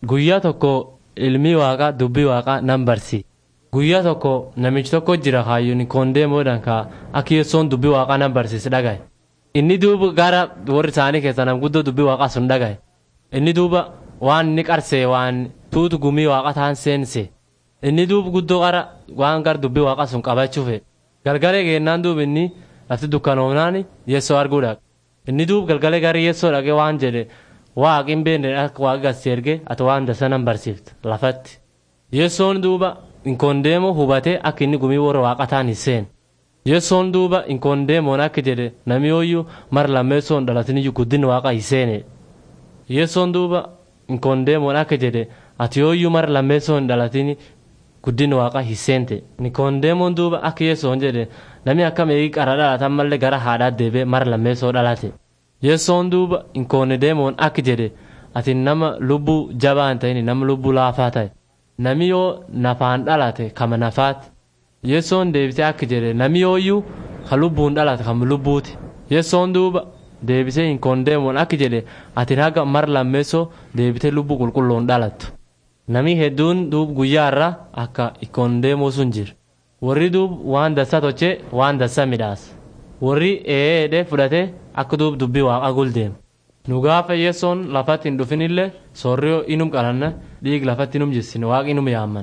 Guyyaa tokko ilmi waaqaa dubbii waaqaa nan barsi. Guyyaa tokko namichi tokko jira kaayyoon koondeemoodhaan ka akka yeessoon dubbii waaqaa nan barsiise dhagaye. Inni duuba gara warri isaanii keessa nam guddoo dubbii waaqaa sun dhagaye. Inni duuba waan inni qarsee waan tuutu gumii waaqa ta'an seense. Inni duuba guddoo gara waan gara dubbii waaqaa sun qabachuufe. Galgalee geennaan duuba inni lafti dukkanoomnaan yeessoo arguu dhaqa. Inni duuba galgalee gara yeessoo dhaqee waan jedhe waaqi hin beekne akka waaqa gassi erge ati waan dasa nan barsiifta lafatti. Yeessoon duuba inkoondeemoo hubatee akka inni gumii warra waaqa ta'an hin seene. Yeessoon duuba inkoondeemoon akka jedhe namni yooyyuu mara lammeessoon dhalatiniyyuu guddinni waaqa hin seene. Yeessoon duuba inkoondeemoon akka jedhe ati yooyyuu mara lammeessoon dhalatini guddinni waaqa hin seente. Inkoondeemoon duuba akka yeessoon jedhe namni akka meeqii qara dhalatan mallee gara haadhaa deebee mara lammeessoo dhalate. Yeessoon duuba inkoondeemoon akka jedhe ati nama lubbuu jabaa hin ta'in nama lubbuu laafaa ta'e. Nami yoo nafaan dhalate kama nafaati. Yeessoon deebisee akka jedhe nami yooyyuu ka lubbuun dhalate kama lubbuuti. Yeessoon duuba deebisee inkoondeemoon akka jedhe ati haga mara lammeessoo deebitee lubbuu qulqulluun dhalattu. Nami hedduun duub guyyaa irraa akka inkoondeemoo sun jira. Warri duub waan dassaa tochee waan dassaa midhaasa. Warri ee'eedhee fudhatee akka duub dubbii waaqa guldeema. Nu gaafa yeessoon lafatti hin dhufinillee soorriyoo inum qalanna dhiig lafatti inum jissine waaqa inum yaamman.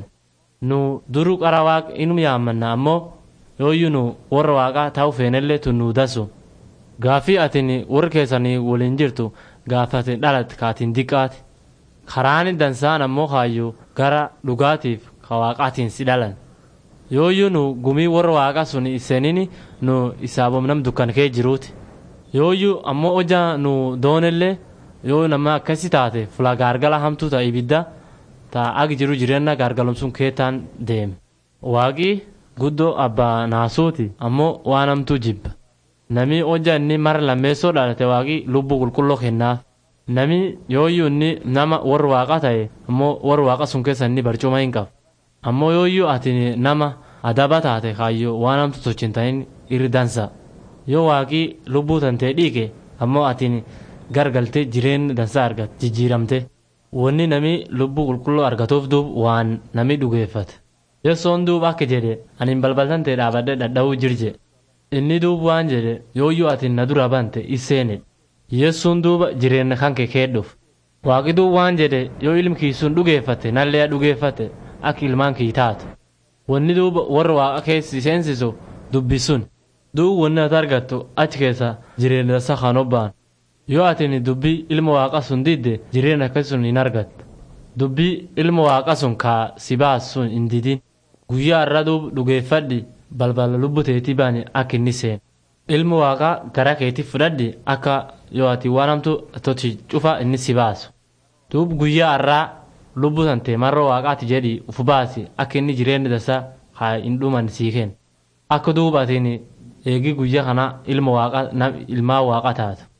Nu duruu qara waaqa inum yaammanna ammoo yooyyuu nu warra waaqaa ta'u feenellee tun nu dasu. Gaafii atin warra keessanii waliin jirtu gaafa atin dhalatte kaatiin diqqaati. Karaan dansaan ammoo kaayyuu gara dhugaatiif ka waaqaatiin si dhalan. Yooyyuu nu gumii warra waaqaa sun iseenini nu isaabom nam dukkan kee jiruuti. Yooyyuu ammoo hojaa nu doonellee yoo nama akkasi taate fula gaargala hamtuu ta'a ibidda ta'a ag jiru jireenya gaargalumsuun keetaan deeme. Waaqii guddoo abbaa naasuuti ammoo waan hamtuu jibba. Nami hojaa inni mara lammeessoo dhalate waaqii lubbuu qulqulloo kennaaf. Nami yooyyuu inni nama warra waaqa ta'e ammoo warra waaqa sun keessa inni barcuma hin qabu. Ammoo yooyyuu ati nama adaba taate kaayyoo waan hamtu tochin ta'in irri dansa. Yoo waaqii lubbuu tantee dhiige ammoo ati gargaltee jireenya dansa argat jijjiiramte. Wanni nami lubbuu qulqulluu argatuuf duub waan nami dhugeeffate. Yeessoon duub akka jedhe ani balbaltan ta'e dhaabadde dhadha'uu jirje. Inni duub waan jedhe yooyyuu ati na dura bante isseene. Yeessuun duuba jireenya kan kee keedhuuf. Waaqi duub waan jedhe yoo ilmi kiisuun dhugeeffate nallee dhugeeffate akka ilmaan kii taatu. Wanni duuba warra waaqa keessi seensisu dubbisuun. Duub wanni ati argattu achi keessa jireenya dansa kan obbaan. Yoo ati dubbii ilma waaqa sun didde jireenya akkasii sun hin argattu. Dubbii ilma waaqa sun kaa si baasu sun hin didin. Guyyaa irra duub dhugeeffadhi balbala lubbuu teetii baane akka inni seenu. Ilma waaqaa gara keetii fudhadhi akka yoo ati waan hamtu tochi cufa inni si baasu. Duub guyyaa irraa lubbuu tante marra waaqaati jedhi uf baasi akka inni jireenya dansa haa hin dhuman sii kennu. Akka duuba atiin eegi guyyaa kana ilma waaqa ilmaa waaqa taatu.